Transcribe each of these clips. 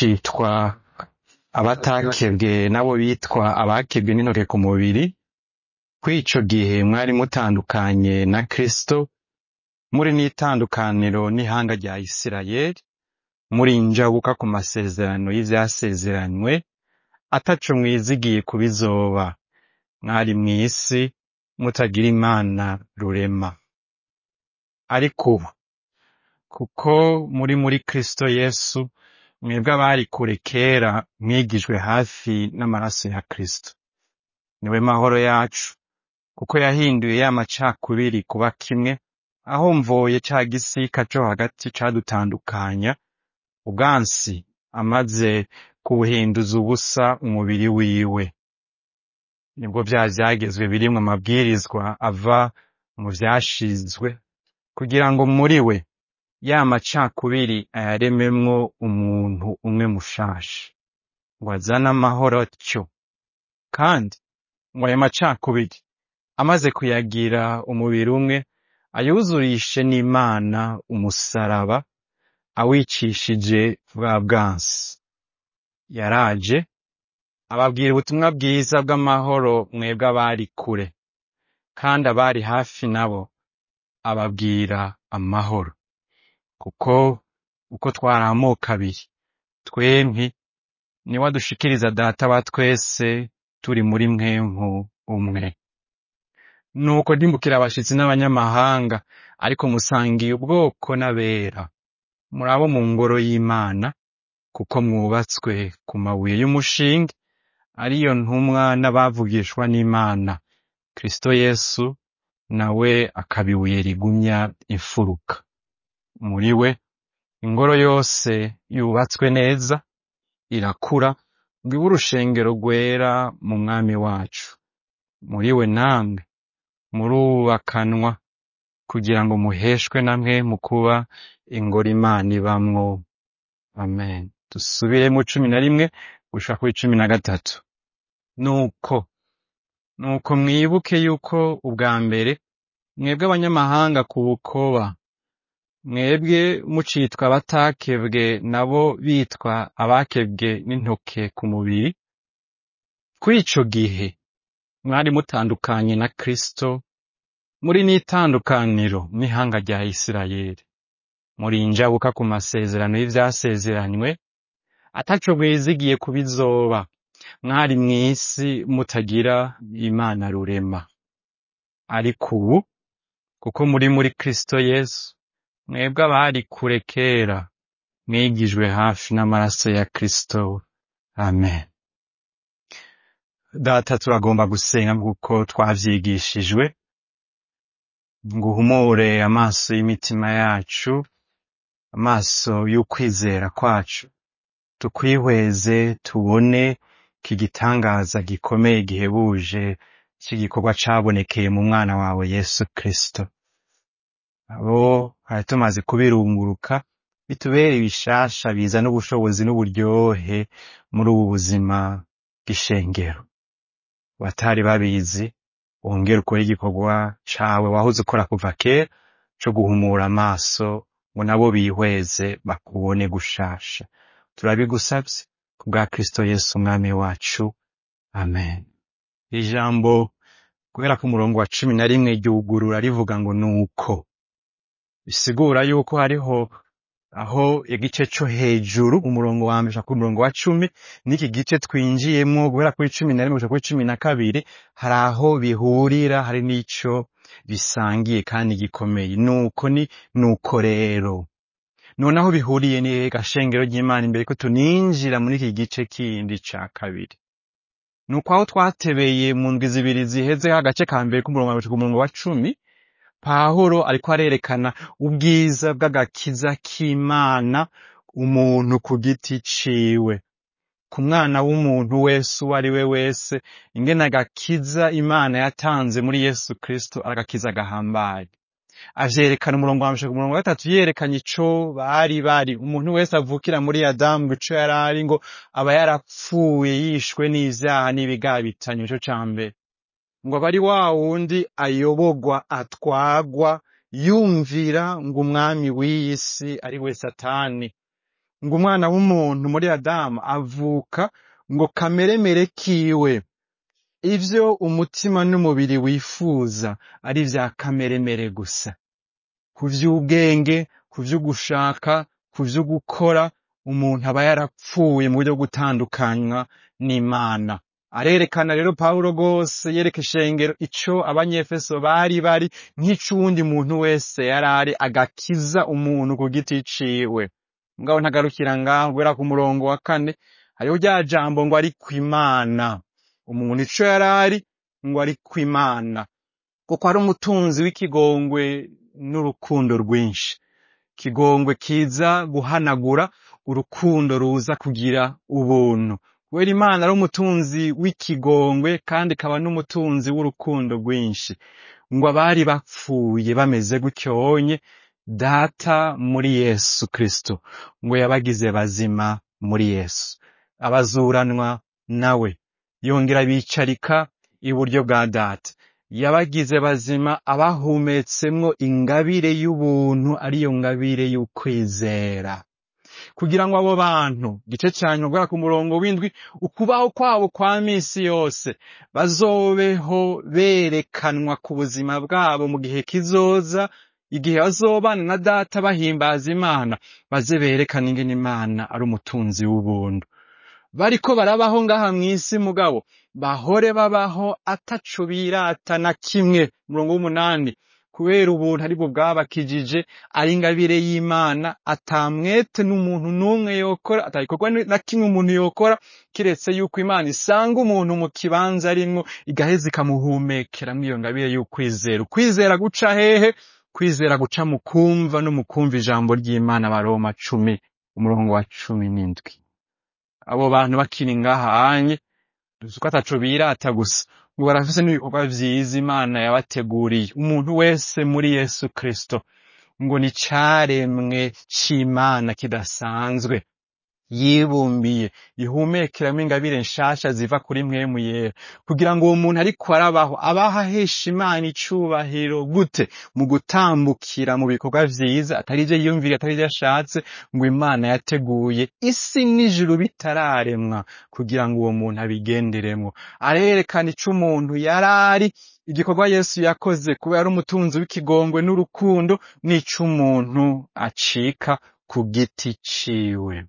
mukicitwa abatakebwe nabo bitwa abakebwe n'intoke ku mubiri kw'ico gihe mwari mutandukanye na Kristo muri n'itandukaniro n'ihanga rya Isirayeli muri injabuka ku masezerano y'ivyasezeranywe ataco mwizigiye kubizoba mwari mw'isi mutagira imana rurema ariko ubu kuko muri muri Kristo Yesu mwebwe abari kure kera mwigijwe hafi n'amaraso ya Kristo niwe mahoro yacu kuko yahinduye ya macakubiri kuba kimwe aho mvoye ca gisika co hagati cadutandukanya ubwansi amaze kubuhinduza ubusa umubiri wiwe nibwo vya vyagezwe birimwo amabwirizwa ava mu vyashizwe kugira ngo muri we ya macakubiri ayarememwo umuntu umwe mushasha ngo azane amahoro atyo kandi ngo ayo macakubiri amaze kuyagira umubiri umwe ayuzurishe n'Imana umusaraba awicishije bwa bwansi yaraje ababwira ubutumwa bwiza bw'amahoro mwebwe abari kure kandi abari hafi nabo ababwira amahoro kuko uko twari amoko abiri twempi niwe adushikiriza data wa twese turi muri mwempu umwe nuko ndimbukira abashitsi n'abanyamahanga ariko musangiye ubwoko n'abera muri abo mu ngoro y'Imana kuko mwubatswe ku mabuye y'umushinge ariyo ntumwa n'abavugishwa n'Imana Kristo Yesu nawe akaba ibuye rigumya imfuruka muri we ingoro yose yubatswe neza irakura ngo ibe urushengero rwera mu mwami wacu muri we namwe murubakanwa kugira ngo muheshwe namwe mu kuba ingoro Imana ibamwo amen dusubire mu cumi na rimwe gushika kuri cumi na gatatu nuko nuko mwibuke yuko ubwa mbere mwebwe abanyamahanga ku bukoba mwebwe mucitwa abatakebwe nabo bitwa abakebwe n'intoke ku mubiri kw'ico gihe mwari mutandukanye na Kristo muri n'itandukaniro n'ihanga rya Isirayeli muri injabuka ku masezerano y'ivyasezeranywe ataco mwizigiye kubizoba mwari mw'isi mutagira imana rurema ariko ubu kuko muri muri Kristo Yesu mwebwe abari kure kera mwigijwe hafi n'amaraso ya Kristo amen data turagomba gusenga kuko twavyigishijwe ngo uhumure amaso y'imitima yacu amaso y'ukwizera kwacu tukwihweze tubone iki gitangaza gikomeye gihebuje cy'igikorwa cabonekeye mu mwana wawe Yesu Kristo abo hari tumaze kubirunguruka bitubere ibishasha bizana ubushobozi n'uburyohe muri ubu buzima bw'ishengero batari babizi wongere ukore igikorwa cawe wahoze ukora kuva kera co guhumura amaso ngo nabo bihweze bakubone gushasha turabigusavye ku bwa Kristo Yesu umwami wacu amen ijambo guhera ku murongo wa cumi na rimwe ryugurura rivuga ngo nuko bisigura yuko hariho aho igice co hejuru umurongo wa mbere ku murongo wa cumi n'iki gice twinjiyemwo guhera kuri cumi na rimwe gushika kuri cumi na kabiri hari aho bihurira hari n'ico bisangiye kandi gikomeye nuko ni nuko rero none aho bihuriye ni gashengero ry'Imana imbere ko tuninjira muri iki gice kindi ca kabiri nuko aho twatebeye mu ndwi zibiri ziheze agace ka mbere k'umurongo wa mbere ku murongo wa cumi Pawulo ariko arerekana ubwiza bw'agakiza k'Imana umuntu ku giti ciwe ku mwana w'umuntu wese uwo ari we wese ingene agakiza Imana yatanze muri Yesu Kristo aragakiza gahambaye avyerekana umurongo wa mbere ku murongo wa gatatu yerekanye ico bari bari umuntu wese avukira muri Adamu ngo ico yari ari ngo aba yarapfuye yishwe n'ivyaha n'ibigabitanyo ico ca mbere ngo aba ari wa wundi ayobogwa atwagwa yumvira ngo umwami w'iyi si ari we satani ngo umwana w'umuntu muri adamu avuka ngo kameremere kiwe ivyo umutima n'umubiri wifuza ari vya kameremere gusa ku vy'ubwenge ku vy'ugushaka ku vy'ugukora umuntu aba yarapfuye mu buryo bwo gutandukanywa n'imana arerekana rero pawulo rwose yereka ishengero ico abanyefeso bari bari nk'ic'uwundi muntu wese yari ari agakiza umuntu ku giti ciwe mugabo ntagarukira ngaho guhera ku murongo wa kane hariho rya jambo ngo ari kw'imana umuntu ico yari ari ngo ari kw'imana kuko ari umutunzi w'ikigongwe n'urukundo rwinshi ikigongwe kiza guhanagura urukundo ruza kugira ubuntu kubera imana ari umutunzi w'ikigongwe kandi ikaba n'umutunzi w'urukundo rwinshi ngo abari bapfuye bameze gutyonye data muri yesu kristo ngo yabagize bazima muri yesu abazuranwa nawe yongera bicarika iburyo bwa data yabagize bazima abahumetsemwo ingabire y'ubuntu ariyo ngabire y'ukwizera kugira ngo abo bantu gice ca nyuma guhera ku murongo w'indwi ukubaho kwabo kwa misi yose bazobeho berekanwa ku buzima bwabo mu gihe kizoza igihe bazobana na data bahimbaza imana baze berekana ingene imana ari umutunzi w'ubuntu bariko barabaho ngaha mw'isi mugabo bahore babaho ataco birata na kimwe murongo w'umunani kubera ubuntu aribwo bwabakijije ari ingabire y'imana atamwete n'umuntu n'umwe yokora atagikorwa na kimwe umuntu yokora kiretse yuko imana isanga umuntu mu kibanza arimwo igaheza ikamuhumekeramwo iyo ngabire y'ukwizera ukwizera guca hehe kwizera guca mu kumva no mu kumva ijambo ry'imana baroma cumi umurongo wa cumi n'indwi abo bantu bakiri ngaha hanye duzi ko ataco birata gusa ngo barafise n'ibikorwa vyiza imana yabateguriye umuntu wese muri yesu kristo ngo ni caremwe c'imana kidasanzwe yibumbiye ihumekeramo ingabire nshasha ziva kuri mwemu yera kugira ngo uwo muntu ariko arabaho abaho ahesha imana icubahiro gute mu gutambukira mu bikorwa vyiza atari ivyo yiyumviriye atari ivyo ashatse ngo imana yateguye isi n'ijuru bitararemwa kugira ngo uwo muntu abigenderemwo arerekana ico umuntu yari ari igikorwa yesu yakoze kuba yari umutunzi w'ikigongwe n'urukundo n'ico umuntu acika ku giti ciwe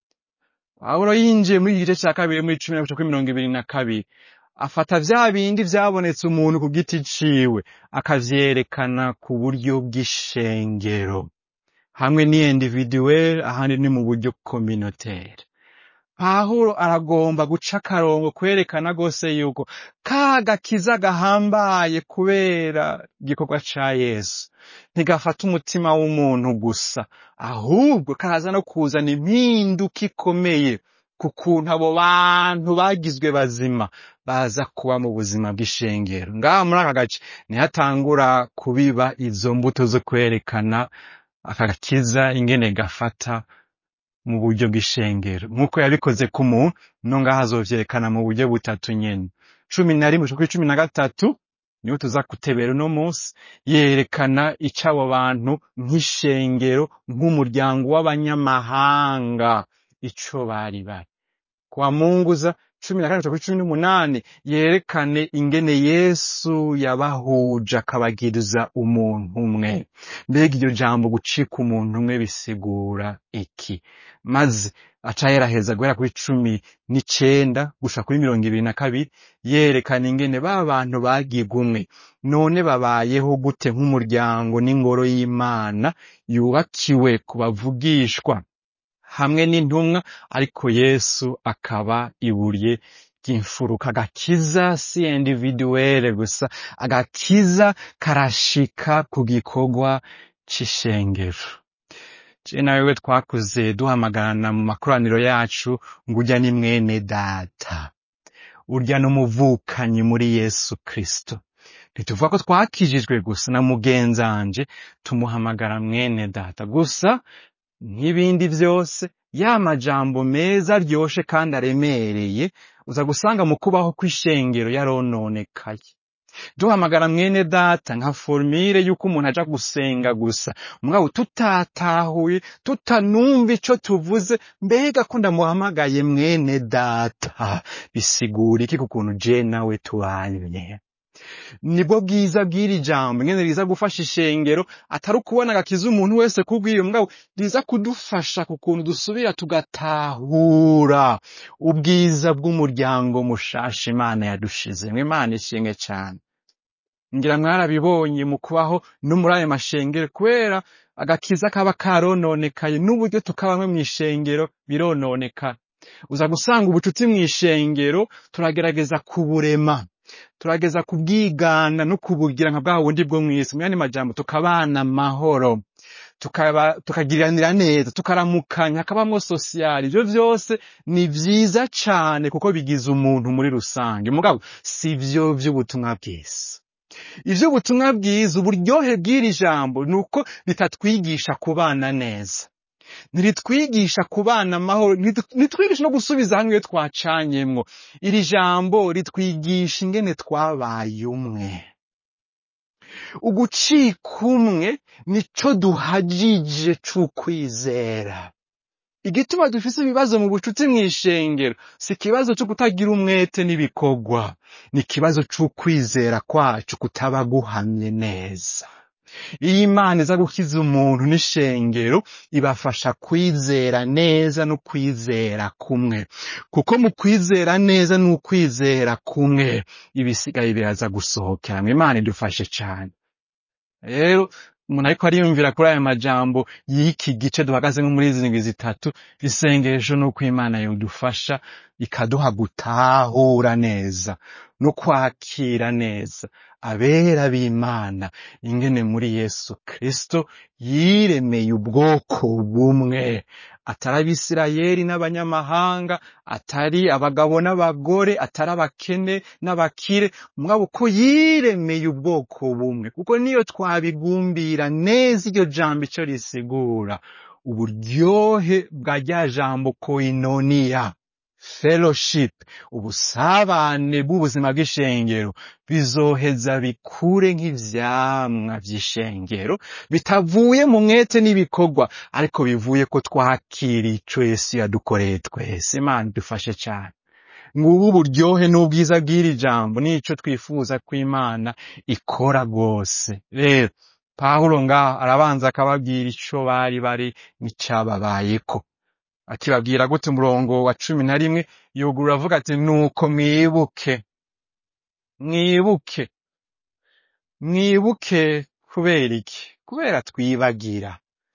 pawulo yinjiye muri iki gice cya kabiri muri cumi na kuri mirongo ibiri na kabiri afata vya bindi vyabonetse umuntu ku giti ciwe akavyerekana ku buryo bw'ishengero hamwe ni individuel ahandi ni mu buryo communautaire pawulo aragomba guca akarongo kwerekana rwose yuko ka gakiza gahambaye kubera igikorwa ca yesu ntigafata umutima w'umuntu gusa ahubwo kaza no kuzana impinduka ikomeye ku kuntu abo bantu bagizwe bazima baza kuba mu buzima bw'ishengero ngaha muri aka gace nihatangura kubiba izo mbuto zo kwerekana aka gakiza ingene gafata mu buryo bw'ishengero nk'uko yabikoze ku muntu no ngaha azovyerekana mu buryo butatu nyene cumi na rimwe kuri cumi na gatatu niho tuza kutebera uno munsi yerekana ico abo bantu nk'ishengero nk'umuryango w'abanyamahanga ico bari bari kwa munguza cumi na kane kuri cumi n'umunani yerekane ingene yesu yabahuje akabagiriza umuntu umwe mbega iryo jambo gucika umuntu umwe bisigura iki maze aca yeraheza guhera kuri cumi n'icenda gushika kuri mirongo ibiri na kabiri yerekana ingene ba bantu bagirwa umwe none babayeho gute nk'umuryango n'ingoro y'imana yubakiwe ku bavugishwa hamwe n'intumwa ariko yesu akaba ibuye ry'imfuruka agakiza si individuelle gusa agakiza karashika ku gikorwa c'ishengero je nawewe twakuze duhamagarana mu makoraniro yacu ngo urya ni mwene data urya n'umuvukanyi muri yesu kristo ntituvuga ko twakijijwe gusa na mugenzanje tumuhamagara mwene data gusa nk'ibindi vyose ya majambo meza aryoshe kandi aremereye uza gusanga mu kubaho kw'ishengero yarononekaye duhamagara mwene data nka formire y'uko umuntu aja gusenga gusa mugabo tutatahuye tutanumva ico tuvuze mbega ko ndamuhamagaye mwene data bisigura iki ku kuntu je nawe tubanye nibwo bwiza bw'iri jambo ingene riza gufasha ishengero atari ukubona agakiza umuntu wese kubw'iyo mugabo riza kudufasha ku kuntu dusubira tugatahura ubwiza bw'umuryango mushasha imana yadushizemwo imana ishimwe cane ngira mwarabibonye mu kubaho no muri ayo mashengero kubera agakiza kaba karononekaye n'uburyo tukabamwe mw'ishengero birononekara uza gusanga ubucuti mw'ishengero turagerageza kuburema turageza kubwigana no kubugira nka bwa bundi bwo mw'isi mu yandi majambo tukabana amahoro tukaba tukagiriranira neza tukaramukanya hakabamwo sosiyali ivyo vyose ni vyiza cane kuko bigize umuntu muri rusange mugabo si vyo vy'ubutumwa bwiza ivy'ubutumwa bwiza uburyohe bw'iri jambo ni uko ritatwigisha kubana neza ntiritwigisha kubana amahoro ntitu- ntitwigisha no gusubiza hamwe iyo twacanyemwo iri jambo ritwigisha ingene twabaye umwe ugucika umwe nico duhajije c'ukwizera igituma dufise ibibazo mu bucuti mw'ishengero si ikibazo co kutagira umwete n'ibikorwa ni ikibazo c'ukwizera kwacu kutaba guhamye neza iyo imana iza gukiza umuntu n'ishengero ibafasha kwizera neza no kwizera kumwe kuko mu kwizera neza n'ukwizera kumwe ibisigaye biraza gusohokeramwo imana idufashe cane rero umuntu ariko ariyumvira kuri aya majambo y'iki gice duhagazemo muri izi ndwi zitatu isengesho nuko imana yodufasha ikaduha gutahura neza no kwakira neza abera b'imana ingene muri yesu kristo yiremeye ubwoko bumwe atari abisirayeli n'abanyamahanga atari abagabo n'abagore atari abakene n'abakire mugabo ko yiremeye ubwoko bumwe kuko niyo twabigumbira neza iryo jambo ico risigura uburyohe bwa rya jambo koinoniya fellowship ubusabane bw'ubuzima bw'ishengero bizoheza bikure nk'ivyamwa vy'ishengero bitavuye mu mwete n'ibikorwa ariko bivuye ko twakira ico yesu yadukoreye twese imana idufashe cane ngubu uburyohe n'ubwiza bw'iri jambo nico twifuza ko imana ikora rwose rero pawulo ngaho arabanza akababwira ico bari bari n'icababayeko akibabwira gute umurongo wa cumi na rimwe yugurura avuga ati nuko mwibuke mwibuke mwibuke kubera iki kubera twibagira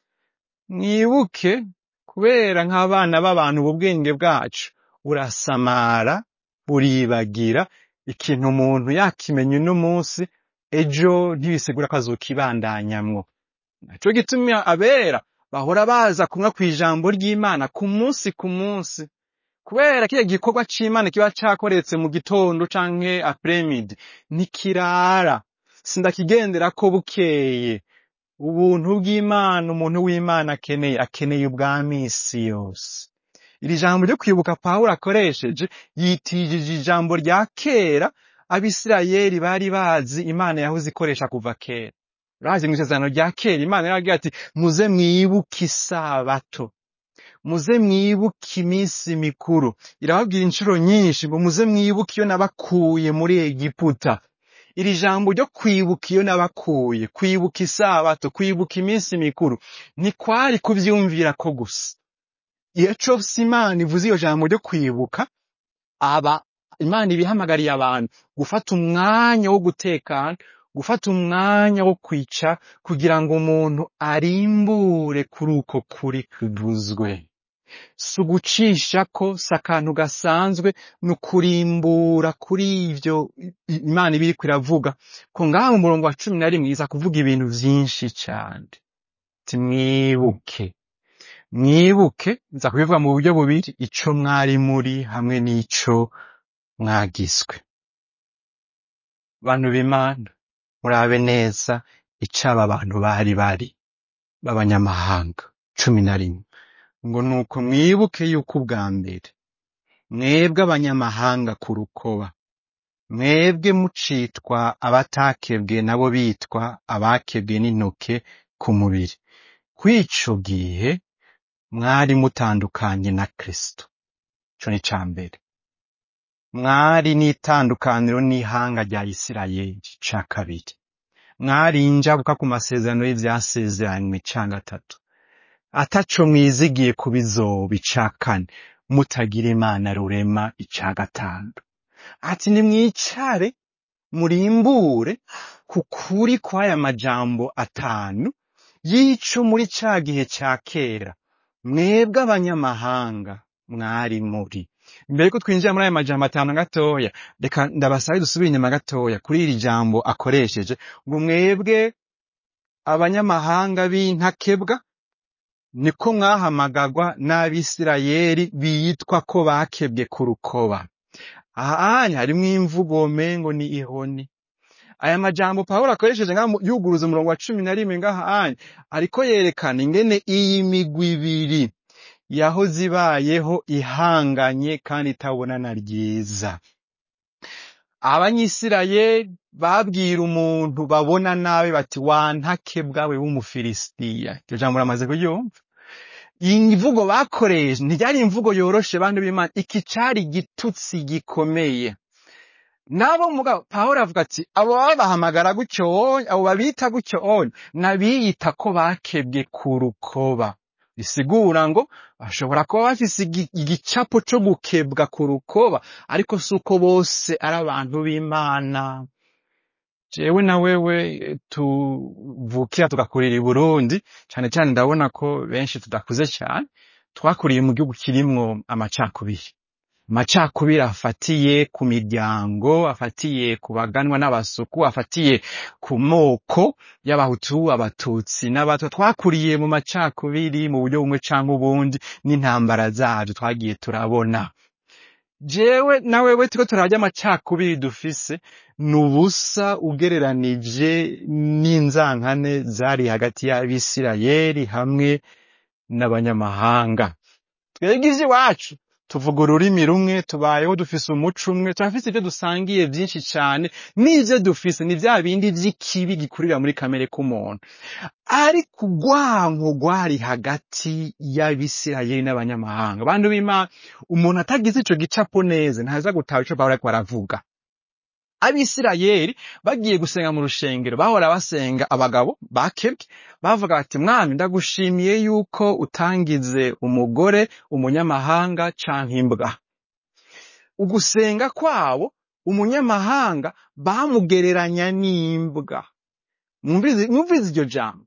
mwibuke kubera nk'abana b'abantu ubu bwenge bwacu burasamara buribagira ikintu umuntu yakimenya uno munsi ejo ntibisigura ko azokibandanyamwo naco gituma abera bahora baza kumwe kw'ijambo ry'imana ku munsi ku munsi kubera kiriya gikorwa c'imana kiba cakoretse mu gitondo canke apremidi ntikirara sindakigenderako bukeye ubuntu bw'imana umuntu w'imana akeneye akeneye ubwa misi yose iri jambo ryo kwibuka pawulo akoresheje yitijije ijambo rya kera abisirayeli bari bazi imana yahoze ikoresha kuva kera urazi mw'isezerano rya kera imana yaragira ati muze mwibuke isabato muze mwibuke iminsi mikuru irababwira inshuro nyinshi ngo muze mwibuke iyo nabakuye muri egiputa iri jambo ryo kwibuka iyo nabakuye kwibuka isabato kwibuka iminsi mikuru ntikwari kuvyumvira ko gusa iyo cose imana ivuze iyo jambo ryo kwibuka aba imana ibihamagariye abantu gufata umwanya wo gutekana gufata umwanya wo kwica kugira ngo umuntu arimbure kuri uko kuri kuvuzwe si ugucisha ko si akantu gasanzwe ni ukurimbura kuri ivyo i- imana iba iriko iravuga ko ngaha mu murongo wa cumi na rimwe iza kuvuga ibintu vyinshi cane ati mwibuke mwibuke nza kubivuga mu buryo bubiri ico mwari muri hamwe n'ico mwagiswe bantu b'imana murabe neza ico aba bantu bari bari b'abanyamahanga cumi na rimwe ngo nuko mwibuke yuko ubwa mbere mwebwe abanyamahanga ku rukoba mwebwe mucitwa abatakebwe nabo bitwa abakebwe n'intoke ku mubiri kw'ico gihe mwari mutandukanye na kristo ico ni ca mbere mwari n'itandukaniro n'ihanga rya isirayeli ca kabiri mwari injabuka ku masezerano y'ivyasezeranywe ca gatatu ataco mwizigiye ku bizoba ica kane mutagira imana rurema ica gatanu ati nimwicare murimbure ku kuri kw'aya majambo atanu y'ico muri ca gihe ca kera mwebwe abanyamahanga mwari muri mbere yuko twinjira muri aya majambo atanu gatoya reka ndabasabe dusubire inyuma gatoya kuri iri jambo akoresheje ngo mwebwe abanyamahanga b'intakebwa niko mwahamagagwa n'abisirayeli bitwa ko bakebwe ku rukoba ahanya harimwo imvugo mengo ni ihoni aya majambo pawulo akoresheje ngaha mu- yuguruza umurongo wa cumi na rimwe ngaha anya ariko yerekana ingene iyi migwi ibiri yahoze ibayeho ihanganye kandi itabonana ryiza abanyisirayeli babwira umuntu babona nabi bati wantake bwawe w'umufilisitiya iryo jambo uramaze kuryumva iyi mvugo bakoresha ntiryari imvugo yoroshe bantu b'imana iki cari igitutsi gikomeye nabo mugabo pawulo avuga ati abo babahamagara gutyo onye abo babita gutyo onye n'abiyita ko bakebwe ku rukoba bisigura ngo bashobora kuba bafise igi- igicapo co gukebwa ku rukoba ariko si uko bose ari abantu b'imana jewe na wewe eh, tuvukira tugakurira i burundi cane cane ndabona ko benshi tudakuze cane twakuriye mu gihugu kirimwo amacakubiri amacakubiri afatiye ku miryango afatiye ku baganwa n'abasuku afatiye ku moko y'abahutu abatutsi n'abatwa twakuriye mu macakubiri mu buryo bumwe canke ubundi n'intambara zavyo twagiye turabona jewe na wewe turiko turarya amacakubiri dufise ni ubusa ugereranije n'inzankane zari hagati y'abisirayeli hamwe n'abanyamahanga twebwe ivy'iwacu tuvuga ururimi rumwe tubayeho dufise umuco umwe turafise ivyo dusangiye vyinshi cane n'ivyo dufise ni vya bindi vy'ikibi gikurira muri kamere k'umuntu ariko urwanko rwari hagati y'abisirayeli n'abanyamahanga bantu b'imana umuntu atagize ico gicapo neza ntaza gutaha ico pawulo ariko aravuga abisirayeli bagiye gusenga mu rushengero bahora basenga abagabo bakebwe bavuga bati mwami ndagushimiye yuko utangize umugore umunyamahanga canke imbwa ugusenga kwabo umunyamahanga bamugereranya n'imbwa mwumvize mwumvize iryo jambo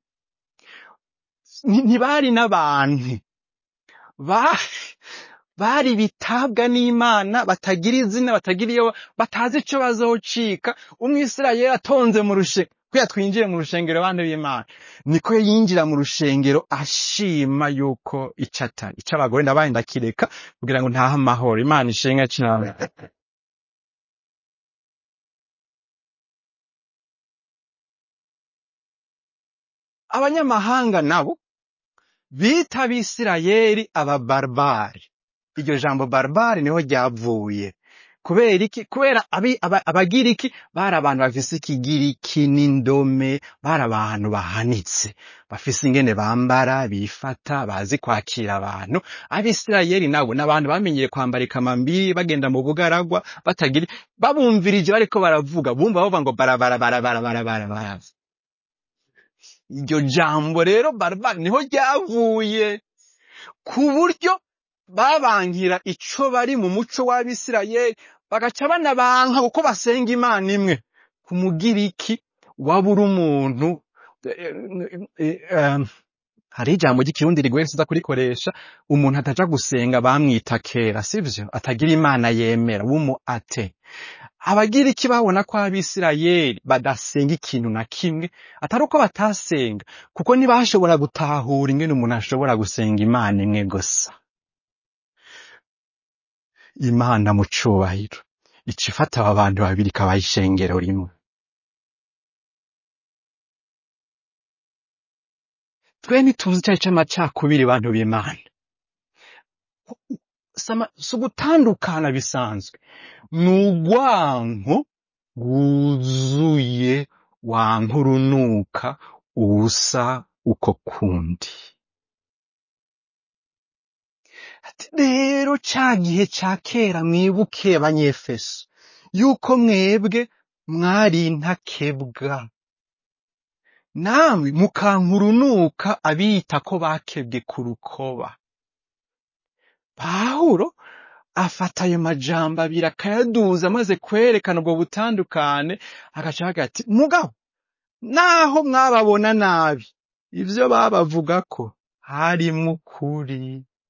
Nti- ntibari n'abantu ba- bari bitabwa n'imana batagira izina batagira iyo batazi ico bazocika umwisirayeli atonze mu rushengero kuya twinjire mu rushengero bana b'imana niko yinjira mu rushengero ashima yuko ico atari ico abagore ndabaye ndakireka kugira ngo ntahe amahoro imana ishenga cane abanyamahanga nabo bita abisirayeli ababarbari iryo jambo barbari niho ryavuye kubera iki kubera abi- aba- abagiriki bari abantu bafise ikigiriki n'indome bari abantu bahanitse bafise ingene bambara bifata bazi kwakira abantu abisirayeli nabo ni abantu bamenyeye kwambara ikamambiri bagenda mu bugaragwa batagira babumvirije bariko baravuga bumva bavuga ngo barabara barabara barabara barabara iryo jambo rero barbari niho ryavuye ku buryo babankira ico bari mu muco w'abisirayeli bagaca banabanka kuko basenga imana imwe ku mugiriki waba uri umuntu eh, eh, eh, hari ijambo ry'ikirundi rigoye siza kurikoresha umuntu ataja gusenga bamwita kera sivyo atagira imana yemera w'umu ate abagiriki babona ko abisirayeli badasenga ikintu na kimwe atari uko batasenga kuko ntibashobora gutahura ingene umuntu ashobora gusenga imana imwe gusa imana mu cubahiro ica ifata aba bantu babiri ikabaha ishengero rimwe twe ntituzi icari c'amacakubiri bantu b'imana sama- si ugutandukana bisanzwe ni urwanko rwuzuye wanka urunuka ubusa uko kundi ati rero ca gihe ca kera mwibuke abanyefeso yuko mwebwe mwari intakebwa namwe mukanka urunuka abiyita ko bakebwe ku rukoba pawulo afata ayo majambo abiri akayaduza amaze kwerekana ubwo butandukane agaca avuga ati mugabo naho mwababona nabi ivyo babavugako harimwo ukuri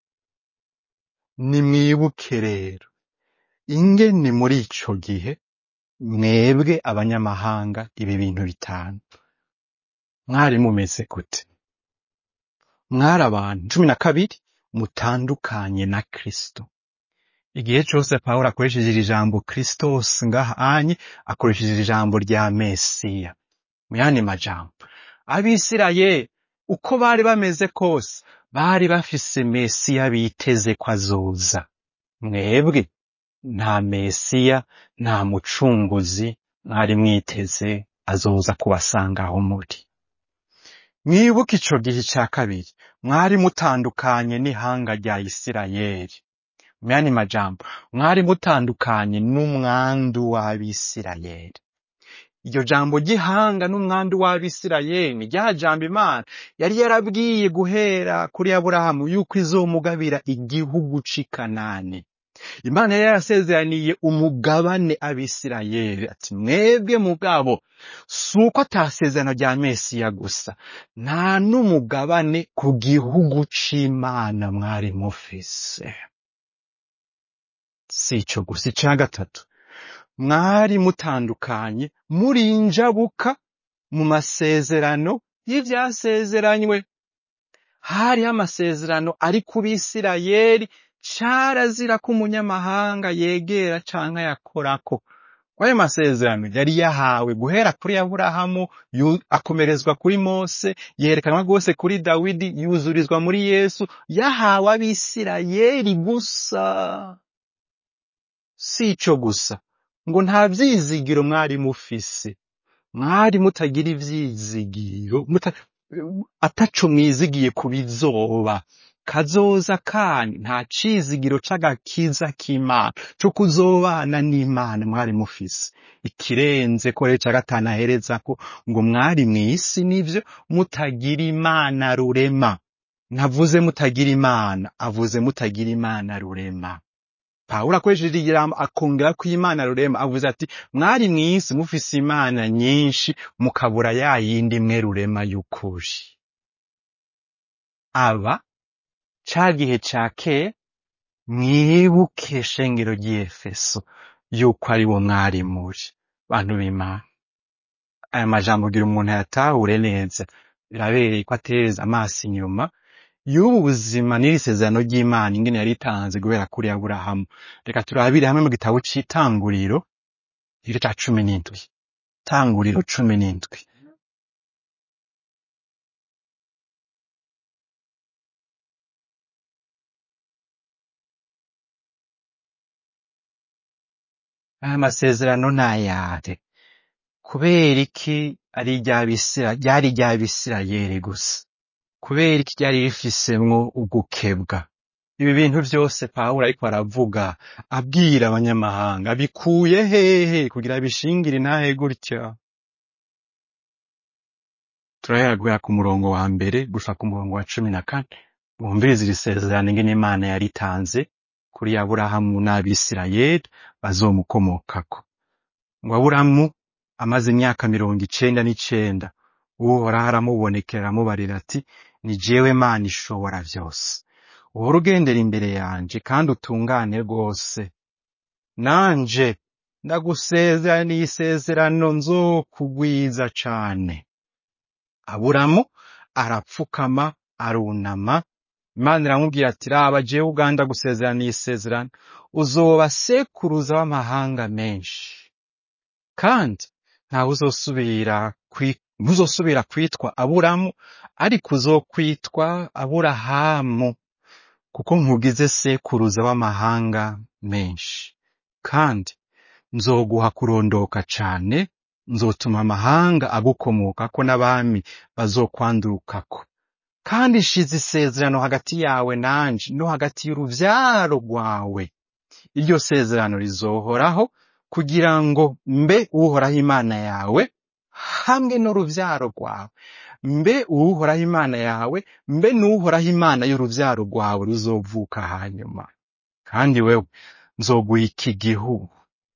nimwibuke rero ingene muri ico gihe mwebwe abanyamahanga ibi bintu bitanu mwari mumeze gute mwari abantu cumi na kabiri mutandukanye na kristo igihe cose pawulo akoresheje iri jambo kristos ngaha anye akoresheje iri jambo rya mesiya mu yandi majambo abisirayeli uko bari bameze kose bari bafise mesiya biteze ko azoza mwebwe nta mesiya nta mucunguzi mwari mwiteze azoza kubasanga aho muri mwibuke ico gihe ca kabiri mwari mutandukanye n'ihanga rya isirayeli mu yandi majambo mwari mutandukanye n'umwandu w'abisirayeli iryo jambo ry'ihanga n'umwandu w'abisirayeli ni rya jambo imana yari yarabwiye guhera kuri aburahamu yuko izomugabira igihugu c'i kanani imana yari yarasezeraniye umugabane abisirayeli ati mwebwe mugabo si uko atasezerano rya mesiya gusa nta n'umugabane ku gihugu c'imana mwari mufise si ico gusa ica gatatu mwari mutandukanye muri injabuka mu masezerano y'ivyasezeranywe hariho amasezerano ari ku bisirayeli carazira ko umunyamahanga yegera canke yakorako kwayo masezerano yari yahawe guhera kuri aburahamu yu- akomerezwa kuri mose yerekanwa rwose kuri dawidi yuzurizwa muri yesu yahawe abisirayeli gusa si ico gusa ngo nta vyizigiro mwari mufise mwari mutagira ivyizigiro muta, ataco mwizigiye ku bizoba kazoza kanyu nta cizigiro c'agakiza k'imana co kuzobana n'imana mwari mufise ikirenze ko rero ca gatanu aherezako ngo mwari mw'isi nivyo mutagira imana rurema ntavuze mutagira imana avuze mutagira imana rurema pawulo akoresheje ijambo akongera ko imana rurema avuze ati mwari mw'isi mufise imana nyinshi mukabura ya yindi imwe rurema y'ukuri aba ca gihe ca kera mwibuke shengero ry'efeso yuko ari wo mwari muri bantu b'imana aya majambo kugira umuntu ayatahure neza birabereye ko atereza amaso inyuma y'ubu buzima n'iri sezerano ry'imana ingene yari itanze guhera kuri aburahamu reka turabire hamwe mu gitabo c'itanguriro igice ca cumi n'indwi tanguriro cumi n'indwi aya masezerano ni ayahe kubera iki ari iry'abisira ryari iry'abisirayeli gusa kubera iki ryari rifisemwo ugukebwa ibi bintu vyose pawulo ariko aravuga abwira abanyamahanga bikuye hehe kugira bishingire intahe gutya turahera guhera ku murongo wa mbere gusa ku murongo wa cumi na kane bumviriza iri sezerano ingene imana yaritanze kuri aburahamu n'abisirayeli bazomukomokako ngo aburahamu amaze imyaka mirongo icenda n'icenda uhoraho aramubonekera aramubarira ati ni jewe mana ishobora vyose uhora ugendera imbere yanje kandi utungane rwose nanje ndagusezeraniye isezerano nzokugwiza cane aburamu arapfukama arunama imana iramubwira ati raba jewe uganda gusezeraniye isezerano uzoba sekuruza w'amahanga menshi kandi ntawe uzosubira kwi- ntuzosubira kwitwa aburamu ariko uzokwitwa aburahamu kuko nkugize sekuruza w'amahanga menshi kandi nzoguha kurondoka cane nzotuma amahanga agukomokako n'abami bazokwandurukako kandi nshize isezerano hagati yawe nanje no hagati y'uruvyaro rwawe iryo sezerano rizohoraho kugira ngo mbe uhoraho imana yawe hamwe n'uruvyaro rwawe mbe uwuhoraho imana yawe mbe n'uhoraho imana y'uruvyaro rwawe ruzovuka hanyuma kandi wewe nzoguha iki gihugu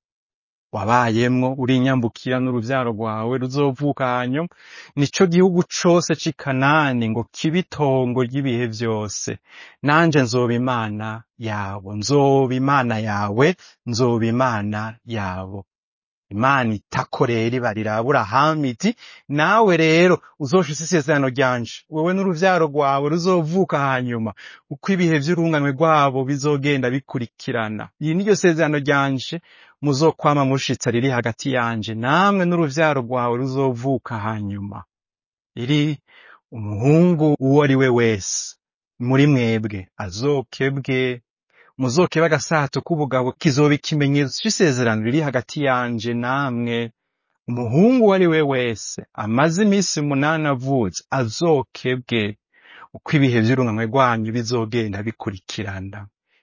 wabayemwo uri inyambukira n'uruvyaro rwawe ruzovuka hanyuma nico gihugu cose c'i kanani ngo kibe itongo ry'ibihe vyose nanje nzoba imana yabo nzoba imana yawe nzoba imana yabo imana itakorera ibarira aburahamu iti nawe rero uzoshitse isezerano ryanje wewe n'uruvyaro rwawe ruzovuka hanyuma uko ibihe vy'urunganwe rwabo bizogenda bikurikirana iyi niryo sezerano ryanje muzokwama mushitsa riri hagati yanje namwe n'uruvyaro rwawe ruzovuka hanyuma iri umuhungu uwo ari we wese muri mwebwe azokebwe muzokeba agasato k'ubugabo kizoba ikimenyetso c'isezerano riri hagati yanje namwe umuhungu uwo ari we wese amaze iminsi umunani avutse azokebwe uko ibihe vy'urunganwe rwanyu bizogenda bikurikirana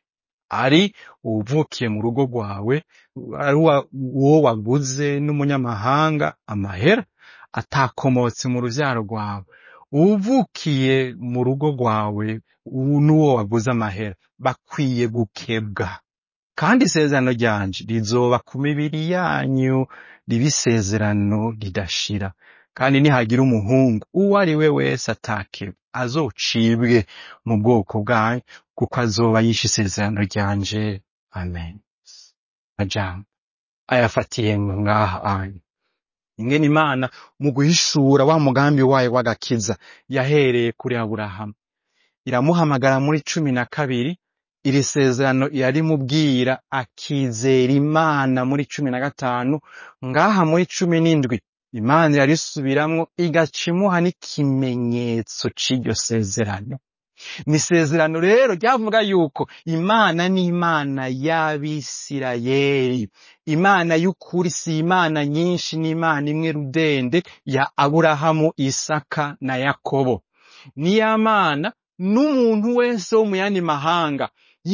ari uwuvukiye mu rugo rwawe ari uwa- uwo waguze n'umunyamahanga amahera atakomotse mu ruvyaro rwawe uwuvukiye mu rugo rwawe uwu n'uwo waguze amahera bakwiye gukebwa kandi isezerano ryanje rizoba ku mibiri yanyu ribe isezerano ridashira kandi nihagira umuhungu uwo ari we wese atakebwa azocibwe mu bwoko bwanyu kuko azoba yishe isezerano ryanje amen majambo ayafatiye ngaha anyu ingene imana mu guhishura wa mugambi wayo w'agakiza yahereye kuri aburahamu iramuhamagara muri cumi na kabiri iri sezerano yarimubwira akizera imana muri cumi na gatanu ngaha muri cumi n'indwi imana irarisubiramwo igaca imuha n'ikimenyetso c'iryo sezerano ni isezerano rero ryavuga yuko imana ni imana y'abisirayeli imana y'ukuri si imana nyinshi ni imana imwe rudende ya aburahamu isaka na yakobo ni ya mana n'umuntu wese wo mu yandi mahanga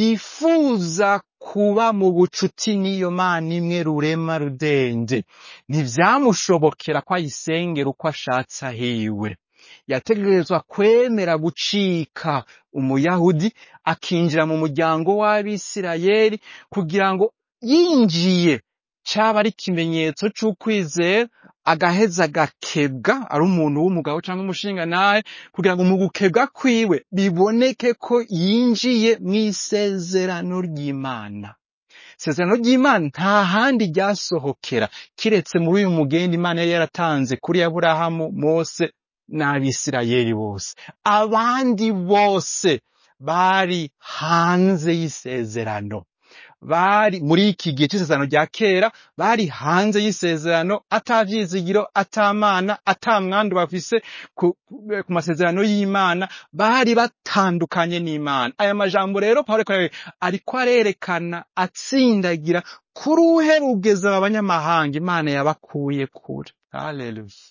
yifuza kuba mu bucuti n'iyo mana imwe rurema rudende ntivyamushobokera ko ayisengera uko ashatse ahiwe yategerezwa kwemera gucika umuyahudi akinjira mu muryango w'abisirayeli kugira ngo yinjiye caba ari ikimenyetso c'ukwizera agaheza agakebwa ari umuntu w'umugabo cyangwa umushingantahe kugira ngo mu gukebwa kwiwe biboneke ko yinjiye mu isezerano ry'imana isezerano ry'imana nta handi ryasohokera kiretse muri uyu mugenda imana yari yaratanze kuri aburahamu mose n'abisirayeli bose abandi bose bari hanze y'isezerano bari muri iki gihe c'isezerano rya kera bari hanze y'isezerano ata vyizigiro ata mana ata mwandu bafise ku, ku ku masezerano y'imana bari batandukanye n'imana aya majambo rero pawulo ariko arabe- ariko arerekana atsindagira kuri uherugeza aba banyamahanga imana yabakuye kure haleluya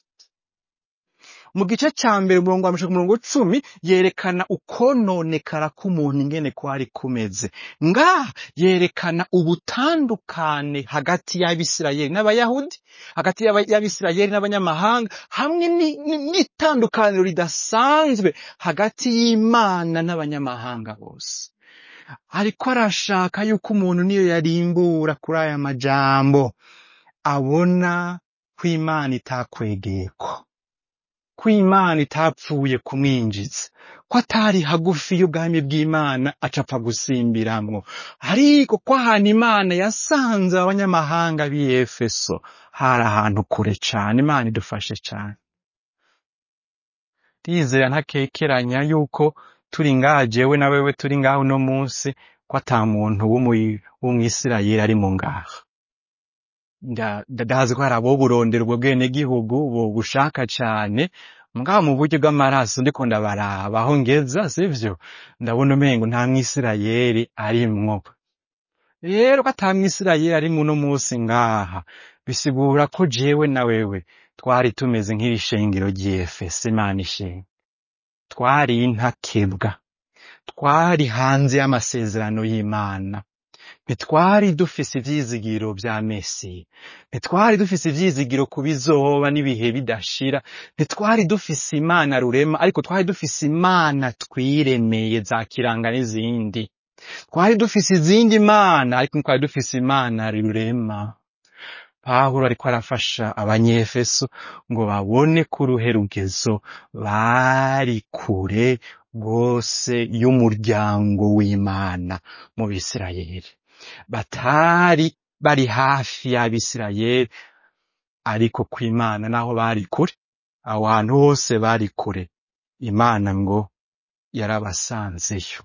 mu gice ca mbere umurongo wa ku murongo cumi yerekana ukononekara k'umuntu ingene kwari kumeze ngaha yerekana ubutandukane hagati y'abisirayeli n'abayahudi hagati y'aba- y'abisirayeli n'abanyamahanga hamwe ni- ni- n'itandukaniro ridasanzwe hagati y'imana n'abanyamahanga bose ariko arashaka yuko umuntu niyo yarimbura kuri aya majambo abona ko imana itakwegeyeko ko imana itapfuye kumwinjiza ko atari hagufi y'ubwami bw'imana acapfa gusimbiramwo ariko ko ahantu imana yasanze abanyamahanga b'i efeso hari ahantu kure cane imana idufashe cane ndizera ntakekeranya yuko turi ngaha jewe na wewe turi ngaha uno munsi ko ata muntu w'umu- w'umwisirayeli ari mu ngaha nda- nda- ndazi ko hari abo burondera ubwo bwenegihugu bobushaka cane mugabo mu buryo bw'amaraso ndiko ndabaraba aho ngeza sivyo ndabona umengo nta mwisirayeli arimwo rero ko ata mwisirayeli arimwo uno munsi ngaha bisigura ko jewe na wewe twari tumeze nk'iri shengero ry'efeso imana ishenga twari intakebwa twari hanze y'amasezerano y'imana ntitwari dufise ivyizigiro vya mesiya ntitwari dufise ivyizigiro ku bizoba n'ibihe bidashira ntitwari dufise imana rurema ariko twari dufise imana twiremeye za kiranga n'izindi twari dufise izindi mana ariko ntitwari dufise imana rurema pawulo ariko arafasha abanyefeso ngo babone ko uruhe rugezo bari kure rwose y'umuryango w'imana mu bisirayeli batari bari hafi y'abisirayeli ariko ku imana naho bari kure aho hantu hose bari kure imana ngo yarabasanzeyo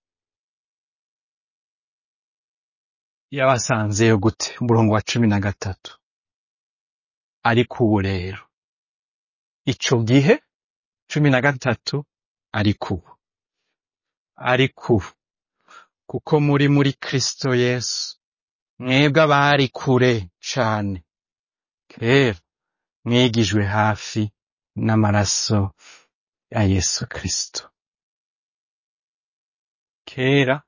yabasanzeyo gute umurongo wa cumi na gatatu ariko ubu rero ico gihe cumi na gatatu ariko ubu ariko ubu kuko muri muri kristo yesu mwebwe abari kure cane kera mwigijwe hafi n'amaraso ya yesu kristo kera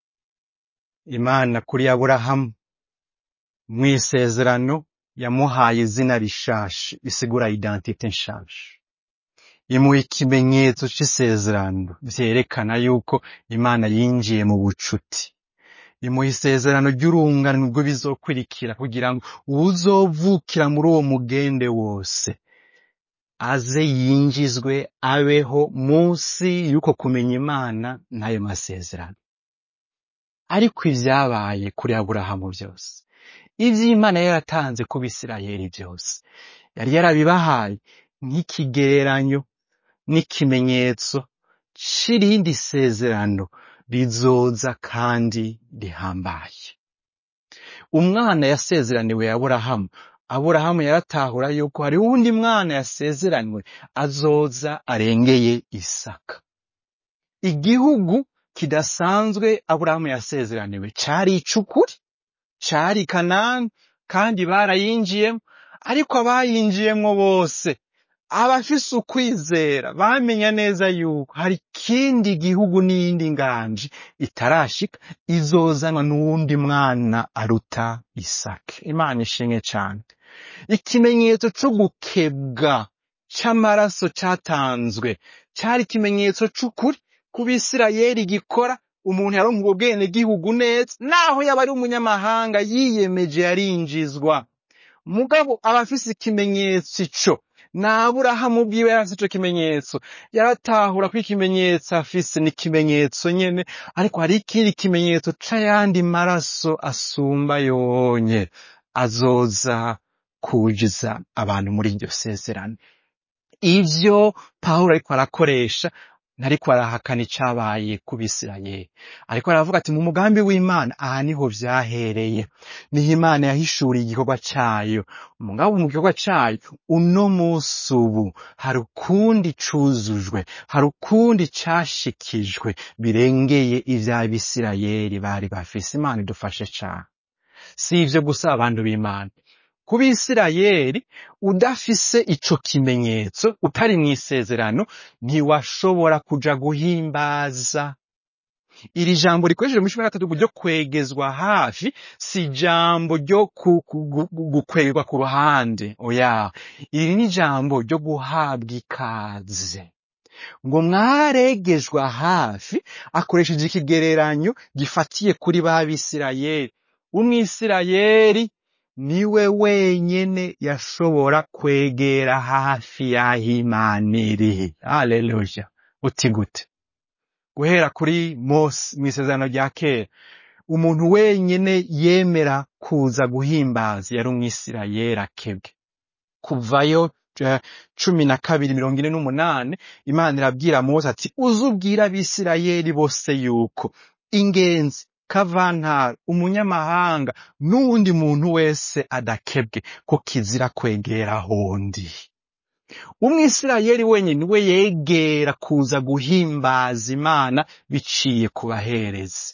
imana kuri aburahamu mw'isezerano yamuhaye izina rishasha risigura identite nshasha imuha ikimenyetso c'isezerano vyerekana yuko imana yinjiye mu bucuti imuha isezerano ry'urungano rwo bizokurikira kugira ngo uwuzovukira muri uwo mugende wose aze yinjizwe abeho munsi y'uko kumenya imana n'ayo masezerano ariko ivyabaye kuri aburahamu vyose ivy'imana yari yaratanze ku bisirayeli vyose yari yarabibahaye nk'ikigereranyo n'ikimenyetso c'irindi sezerano rizoza kandi rihambaye umwana yasezeraniwe aburahamu aburahamu yaratahura yuko hari uwundi mwana yasezeranywe azoza arengeye isaka igihugu kidasanzwe aburahamu yasezeraniwe cari icukuri cari kanani kandi barayinjiyemo ariko abayinjiyemwo bose abafise ukwizera bamenya neza yuko hari ikindi gihugu n'iyindi nganji itarashika izozanwa n'uwundi mwana aruta isake imana ishimwe cane ikimenyetso co gukebwa c'amaraso catanzwe cari ikimenyetso c'ukuri ku bisirayeli gikora umuntu yaronka ubwo bwene gihugu neza naho yaba ari umunyamahanga yiyemeje yarinjizwa mugabo aba afise ikimenyetso ico n'aburahamu bwiwe yari afise ico kimenyetso yaratahura ko ikimenyetso afise ni ikimenyetso nyene ariko hari ikindi kimenyetso c'ayandi maraso asumba yonye azoza kujiza abantu muri iryo sezerano ivyo pawulo ariko arakoresha ntariko arahakana icabaye ku bisirayeli ariko aravuga ati mu mugambi w'imana aha niho vyahereye niho imana yahishuriye igikorwa cayo mugabo mu gikorwa cayo uno musi ubu hari ukundi cuzujwe hari ukundi cashikijwe birengeye ivy'abisirayeli bari bafise imana idufashe cane si ivyo gusa abantu b'imana ku bisirayeli udafise ico kimenyetso utari mw'isezerano ntiwashobora kuja guhimbaza iri jambo rikoresheje mu cumi na gatatu ryo kwegezwa hafi si ijambo ryo ku- ku- gu- gu- gukwegerwa ku ruhande oya iri ni ijambo ryo guhabwa ikaze ngo mwaregejwe hafi akoresheje ikigereranyo gifatiye kuri ba bisirayeli umwisirayeli niwe wenyene yashobora kwegera hafi y'aho imana iri haleluya uti gute guhera kuri mose mw'isezerano rya kera umuntu wenyene yemera kuza guhimbaza yari umwisirayeli akebwe kuvayo eh, cumi na kabiri mirongo ine n'umunani imana irabwira mose ati uze ubwire abisirayeli bose yuko ingenzi kavantara umunyamahanga n'uwundi muntu wese adakebwe ko kizira kwegera hondi umwisirayeli wenyine we yegera kuza guhimbaza imana biciye ku baherezi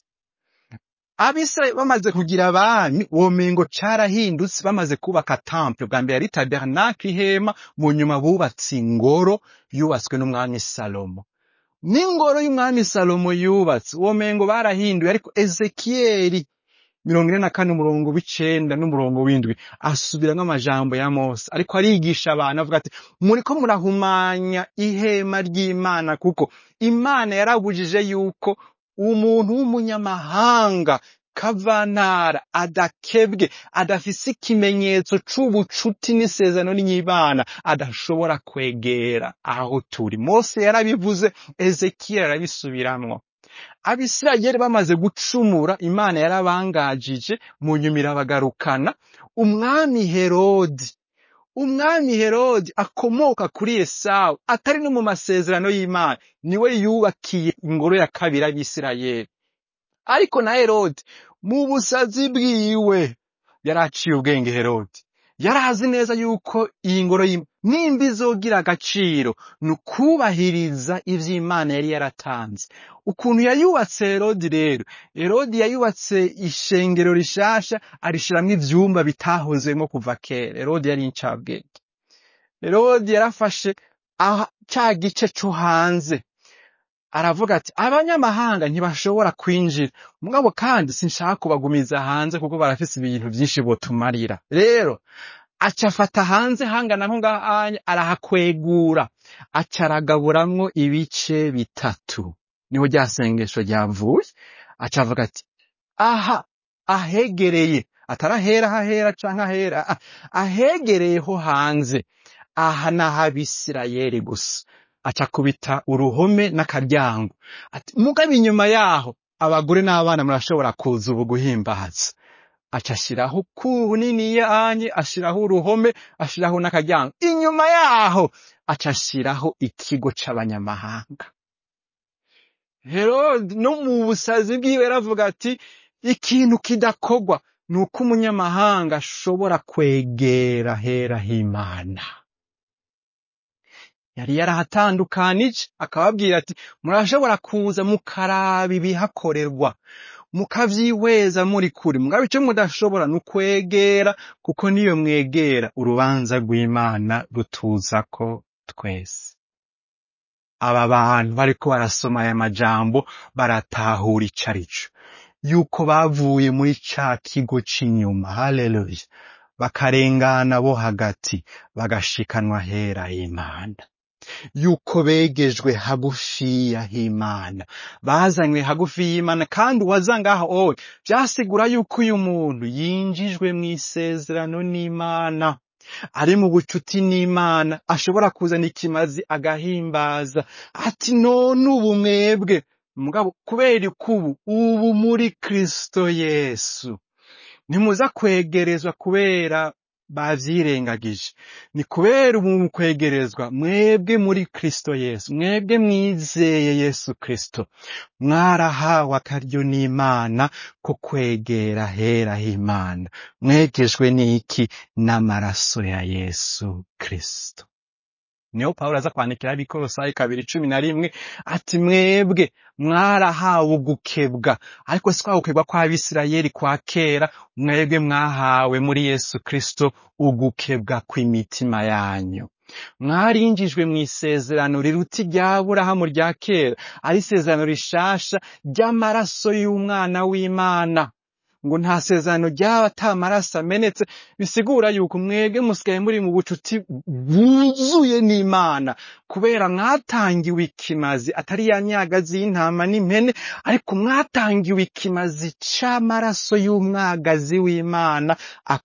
abisirayeli bamaze kugira abami womengo carahindutse bamaze kubaka temple bwa mbere yari tabernacle ihema mu nyuma bubatse ingoro yubatswe n'umwami salomo n'ingoro y'umwami salomo yubatse womengo barahinduye ariko ezekiyeli mirongo ine na kane umurongo w'icenda n'umurongo w'indwi asubiramwo amajambo ya mose ariko arigisha abantu avuga ati muriko murahumanya ihema ry'imana kuko imana yarabujije yuko umuntu w'umunyamahanga kavantara adakebwe adafise ikimenyetso c'ubucuti n'isezerano n'imana adashobora kwegera aho turi mose yarabivuze ezekiyeli arabisubiramwo abisirayeli bamaze gucumura imana yarabangajije mu nyuma irabagarukana umwami herodi umwami herodi akomoka kuri esawu atari no mu masezerano y'imana niwe yubakiye ingoro ya kabiri abisirayeli ariko na herodi mu busazi bwiwe yari aciye ubwenge herodi yari azi neza yuko iyi ngoro y'Imana nimba izogira agaciro ni ukubahiriza ivy'imana yari yaratanze ukuntu yayubatse herodi rero herodi yayubatse ishengero rishasha arishiramwo ivyumba bitahozemwo kuva kera herodi yari incabwenge herodi yarafashe aha ca gice co hanze aravuga ati abanyamahanga ntibashobora kwinjira mugabo kandi sinshaka kubagumiza hanze kuko barafise ibintu vyinshi botumarira rero aca afata hanze hangana nko ngahanya arahakwegura aca aragaburamwo ibice bitatu niho rya sengesho ryavuye aca avuga ati aha ahegereye atarahera hahera canke ahera ah, ahegereye ho hanze aha naho abisirayeli gusa aca akubita uruhome n'akaryango ati mugabo inyuma yaho abagore n'abana murashobora kuza ubu guhimbaza aca ashiraho kuniniya anye ashiraho uruhome ashiraho n'akaryango inyuma yaho aca ashiraho ikigo c'abanyamahanga herodi no mu busazi bwiwe yaravuga ati ikintu kidakorwa ni uko umunyamahanga ashobora kwegera hera h'imana yari yarahatandukanije akababwira ati murashobora kuza mukaraba ibihakorerwa mukavyihweza muri kure mugabo ico mudashobora ni ukwegera kuko niyo mwegera urubanza rw'imana rutuzako twese aba bantu bariko barasoma aya majambo baratahura ico arico yuko bavuye muri ca kigo c'inyuma haleluya bakarengana bo hagati bagashikanwa hera h'imana yuko begejwe hagufiya h'imana bazanywe hagufi y'imana kandi uwaza ngaho owe vyasigura yuko uyu muntu yinjijwe mw'isezerano n'imana ari mu bucuti n'imana ashobora kuzana ikimazi agahimbaza ati none ubu mwebwe mugabo kubera ikubu ubu muri kristo yesu ntimuza kwegerezwa kubera bavyirengagije ni kubera ubu mu kwegerezwa mwebwe muri kristo yesu mwebwe mwizeye yesu kristo mwarahawe akaryo n'imana ko kwegera hera h'imana mwegejwe n'iki n'amaraso ya yesu kristo niho pawulo aza kwandikira abikolosayi kabiri cumi na rimwe ati mwebwe mwarahawe ugukebwa ariko si kwa gukebwa kw'abisirayeli kwa kera mwebwe mwahawe muri yesu kristo ugukebwa kw'imitima yanyu mwarinjijwe mu isezerano riruta irya burahamu rya kera ari isezerano rishasha ry'amaraso y'umwana w'imana ngo nta sezerano ryaba ata maraso amenetse bisigura yuko mwebwe musigaye muri mu bucuti bwuzuye n'imana kubera mwatangiwe ikimazi atari ya myagazi y'intama n'impene ariko mwatangiwe ikimazi c'amaraso y'umwagazi w'imana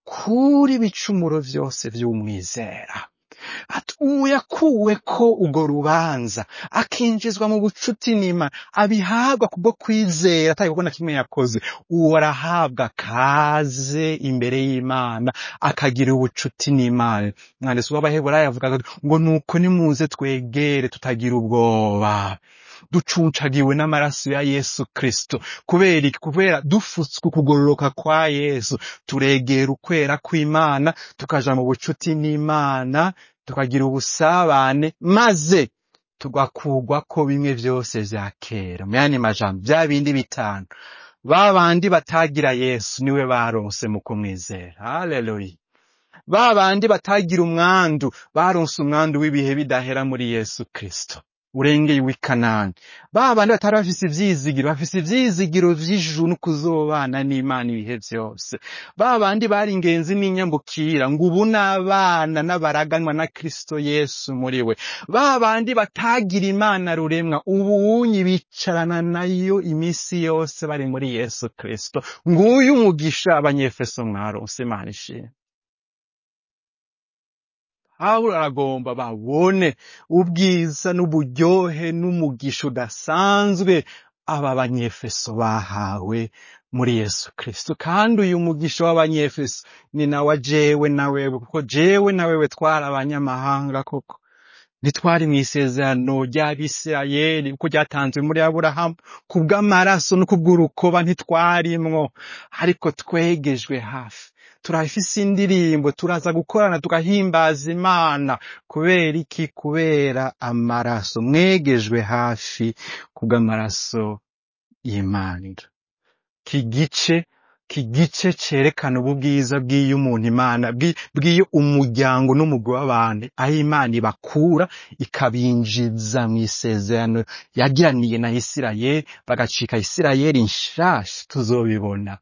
akura ibicumuro vyose vy'umwizera ati ubu yakuweko urwo rubanza akinjizwa mu bucuti n'imana abihabwa kubwo kwizera atari kuko na kimwe yakoze uwo arahabwa kaze imbere y'imana akagira ubucuti n'imana mwanditsi w'abaheburayo avuga ngo nuko nimuze twegere tutagira ubwoba ducuncagiwe n'amaraso ya yesu kristo kubera iki kubera dufutswe ukugororoka kwa yesu turegera ukwera kw'imana tukaja mu bucuti n'imana tukagira ubusabane maze tugakugwako bimwe vyose vya kera mu yandi majambo vya bindi bitanu ba bandi batagira yesu niwe baronse mu kumwizera haleluya ba bandi batagira umwandu baronse umwandu w'ibihe bidahera muri yesu kristo urengeye w'i kanani ba bandi batari bafise ivyizigiro bafise ivyizigiro vy'ijuru no kuzobana n'imana ibihe vyose ba bandi bari ingenzi n'inyambukira ngo ubu n'abana n'abaraganwa na kristo yesu muri we ba bandi batagira imana ruremwa ubunyi bicarana nayo imisi yose bari muri yesu kristo nguyu umugisha abanyefeso mwaronse imana ishimwe pawulo aragomba babone ubwiza n'uburyohe n'umugisha udasanzwe aba banyefeso bahawe muri yesu kristo kandi uyu mugisha w'abanyefeso ni nawe jewe na wewe kuko jewe na wewe twari abanyamahanga koko ntitwari mu isezerano ry'abisirayeli kuko ryatanzwe muri aburahamu kubw'amaraso no kubw'urukoba ntitwarimwo ariko twegejwe hafi turafise indirimbo turaza gukorana tugahimbaza imana kubera iki kubera amaraso mwegejwe hafi kubw'amaraso y'imana iki gice iki gice cerekana ubu bwiza bw'iyo umuntu imana bw'i- bw'iyo umuryango n'umugwi w'abantu aho imana ibakura ikabinjiza mu isezerano yagiraniye na isirayeli bagacika isirayeli nshasha tuzobibona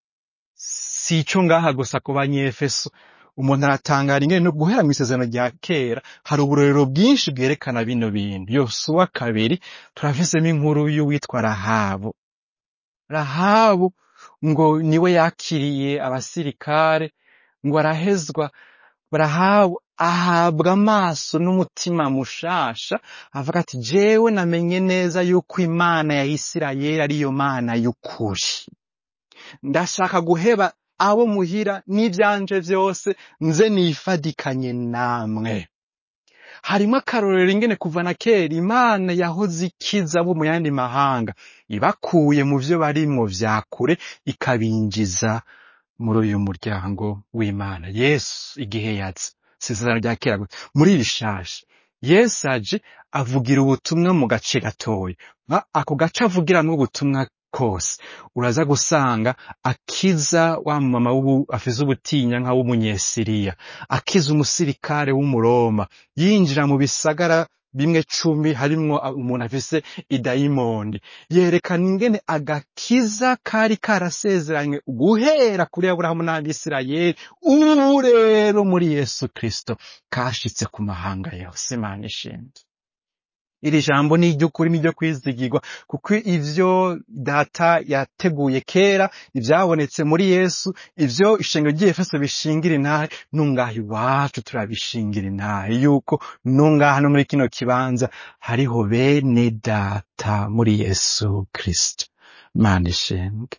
si ico ngaha gusa ku banyefeso umuntu aratangara ingene no guhera mu isezerano rya kera hari uburorero bwinshi bwerekana bino bintu yosuwa kabiri turafisemo inkuru y'uwitwa rahabu rahabu ngo niwe yakiriye abasirikare ngo arahezwa rahabu ahabwa amaso n'umutima mushasha avuga ati jewe namenye neza yuko imana ya isirayeli ariyo mana y'ukuri ndashaka guheba abo muhira n'ivyanje vyose nze nifadikanye namwe harimo akarorero ingene kuva na kera imana yahoze ikiza abo mu yandi mahanga ibakuye mu vyo barimwo vya kure ikabinjiza muri uyu muryango w'imana yesu igihe yaza si isezerano rya kera gusa muri iri shasha yesu aje avugira ubutumwa mu gace gatoya Nka ako gace avugiramwo ubutumwa kose uraza gusanga akiza wa mama w'ubu afize ubutinya nka w'umunyesiriya akiza umusirikare w'umuroma yinjira mu bisagara bimwe cumi harimwo a- umuntu afise idayimondi yerekana ingene agakiza kari karasezeranywe guhera kuri aburahamu n'abisirayeli ubu rero muri yesu kristo kashitse ku mahanga yose imana ishimwe iri jambo ni iry'ukuri ni iryo kwizigirwa kuko ivyo data yateguye kera ivyabonetse muri yesu ivyo ishengero ry'efeso bishingira intahe nungaha iwacu turabishingira intahe yuko nungaha no muri kino kibanza hariho bene data muri yesu kristo mana ishembwe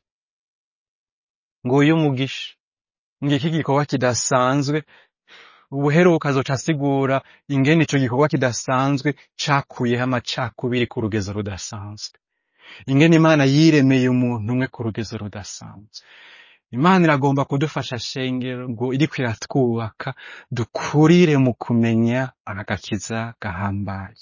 nguyu umugisha ngiki igikorwa kidasanzwe ubuheruka azoca asigura ingene ico gikorwa kidasanzwe cakuyeho amacakubiri ku rugezo rudasanzwe ingene imana yiremeye umuntu umwe ku rugezo rudasanzwe imana iragomba kudufasha shengero ngo iriko iratwubaka dukurire mu kumenya agakiza gahambaye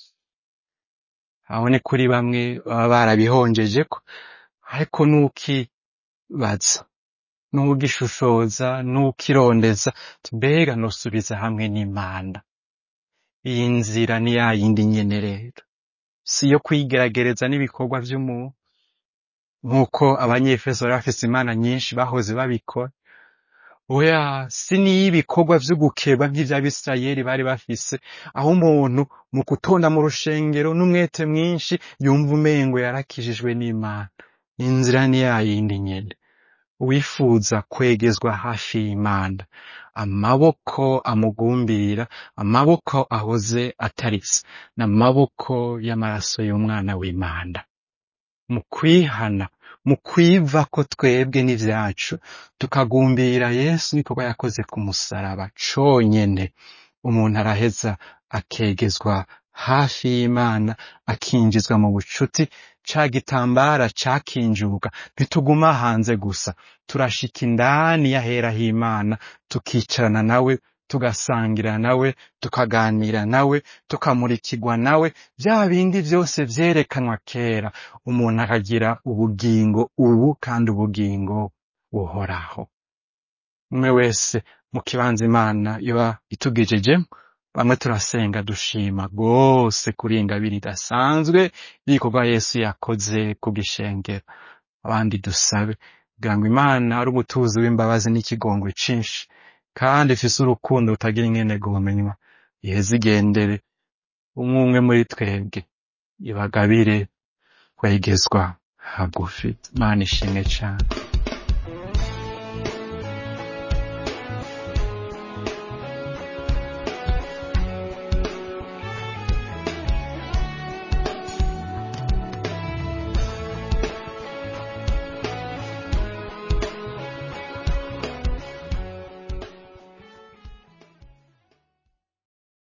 aho ni kuri bamwe baba barabihonjejeko ariko nukibaza n'ugishishoza n'ukirondeza mbega nosubiza hamwe n'imana iyi nzira ni ya yindi nyene rero si iyo kwigeragereza n'ibikorwa vy'umuntu nk'uko abanyefeso bari bafise imana nyinshi bahoze babikora oya si n'iy'ibikorwa vyo gukeba nk'ivy'abisirayeli bari bafise aho umuntu mu gutonda mu rushengero n'umwete mwinshi yumva umengo yarakijijwe n'imana inzira ni ya yindi nyene uwifuza kwegezwa hafi y'imana amaboko amugumbirira amaboko ahoze atarise n'amaboko y'amaraso y'umwana w'imana mu kwihana mu kwiva ko twebwe n'ivyacu tukagumbira yesu n'ikorwa yakoze ku musaraba conyene umuntu araheza akegezwa hafi y'imana akinjizwa mu bucuti ca gitambara cakinjuka ntituguma hanze gusa turashika indani y'ahera h'imana tukicarana nawe tugasangira nawe tukaganira nawe tukamurikirwa nawe bya bindi byose vyerekanwa kera umuntu akagira ubugingo ubu kandi ubugingo buhoraho umwe wese mu kibanza imana iba itugejejemo bamwe turasenga dushima rwose kuri iyi ngabire idasanzwe y'igikorwa yesu yakoze ku gishengero abandi dusabe kugira ngo imana ari umutuzi w'imbabazi n'ikigongwe cinshi kandi ifise urukundo rutagira ingene gumenywa iheze igendere umwe umwe muri twebwe ibagabire kwegezwa hagufi imana ishimwe cane